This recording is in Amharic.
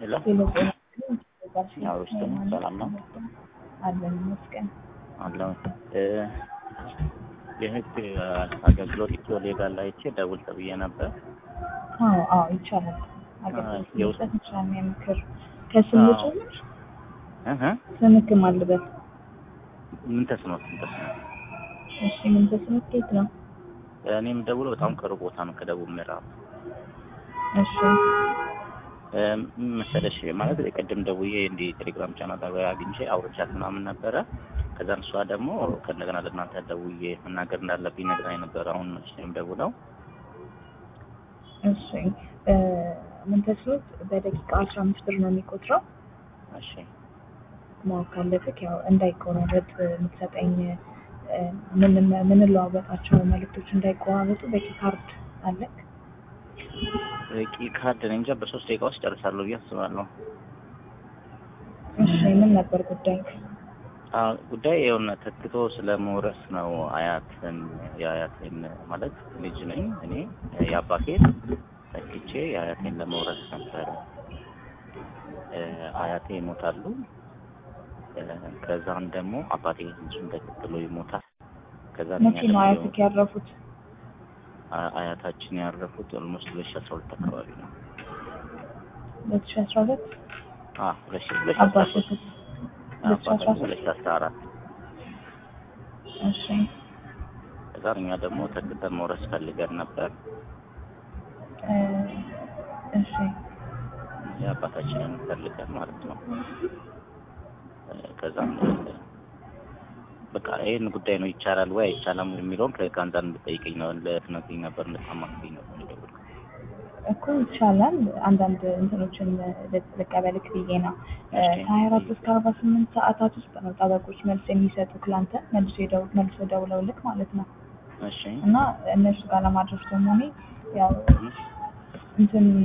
ሄሎ ሌሎ ጤና ያው ውስጥ ነው። ሰላም ነው አለን ይመስገን። አለው የህግ አገልግሎት ኢትዮ ሌጋል ላይ አይቼ ደውል ተብዬ ነበር። አዎ አዎ ይቻላል። አገልግሎት የውስጥ- መስጠት እንችላለን። የምክር ከስም አዎ። ጭምር እህ ስምክ ማልበት ምን ተስኖት ምን ተስኖት እሺ ምን ተስኖት ከየት ነው? እኔም ደውለው በጣም ቅርብ ቦታ ነው ከደቡብ ምዕራብ እሺ እ ምን መሰለሽ ማለት ቅድም ደውዬ እንዲህ ቴሌግራም ቻናል ላይ አግኝቼ አውርቻት ምናምን ነበረ። ከዛም እሷ ደግሞ ከእንደገና ለእናንተ ደውዬ መናገር እንዳለብኝ ነግራኝ ነበረ። አሁን መልሼም ደውለው እሺ እ ምን ተስኖት በደቂቃ አስራ አምስት ብር ነው የሚቆጥረው። እሺ ማወቅ ካለብህ ያው እንዳይቆራረጥ የምትሰጠኝ እ ምን ምንለዋወጣቸው መልዕክቶች እንዳይቆራረጡ በቂ ካርድ አለክ? በቂ ካርድ እኔ እንጃ በሶስት ደቂቃ ውስጥ ጨርሳለሁ ብዬ አስባለሁ። እሺ ምን ነበር ጉዳይ? አዎ ጉዳይ የሆነ ተክቶ ስለ መውረስ ነው። አያትን የአያቴን ማለት ልጅ ነኝ እኔ የአባቴን ተክቼ የአያቴን ለመውረስ ነበረ። እ አያቴ ይሞታሉ። እ ከዛም ደግሞ አባቴ እሱን ተከትሎ ይሞታል። ከዛ እኛ መቼ ነው ደግሞ አያትክ ያረፉት? አ- አያታችን ያረፉት ኦልሞስት ሁለት ሺህ አስራ ሁለት አካባቢ ነው። ሁለት ሺህ አስራ ሁለት አዎ ሁለት ሺህ ሁለት ሺህ አስራ አባትህ ሶስት ሁለት ሺህ አስራ አባታችን ሶስት ሁለት ሺህ አስራ አራት እሺ ከዛ እኛ ደግሞ ተክተን መውረስ ፈልገን ነበር። እ እሺ የአባታችንን ፈልገን ማለት ነው። እ ከዛም እ በቃ ይህን ጉዳይ ነው ይቻላል ወይ አይቻልም የሚለውን ከጋንዛ እንድጠይቀኝ ነው ልትነግሪኝ ነበር እንድታማክሪኝ ነበር የደወልኩት። እኮ ይቻላል። አንዳንድ እንትኖችን ል- ልቀበልክ ብዬ ነው። እ እሺ። ከሀያ አራት እስከ አርባ ስምንት ሰዓታት ውስጥ ነው ጠበቆች መልስ የሚሰጡት ላንተ መልሶ ደው መልሶ ደውለውልክ ማለት ነው። እሺ እና እነሱ ጋር ለማድረስ ደግሞ እኔ ያው እንትን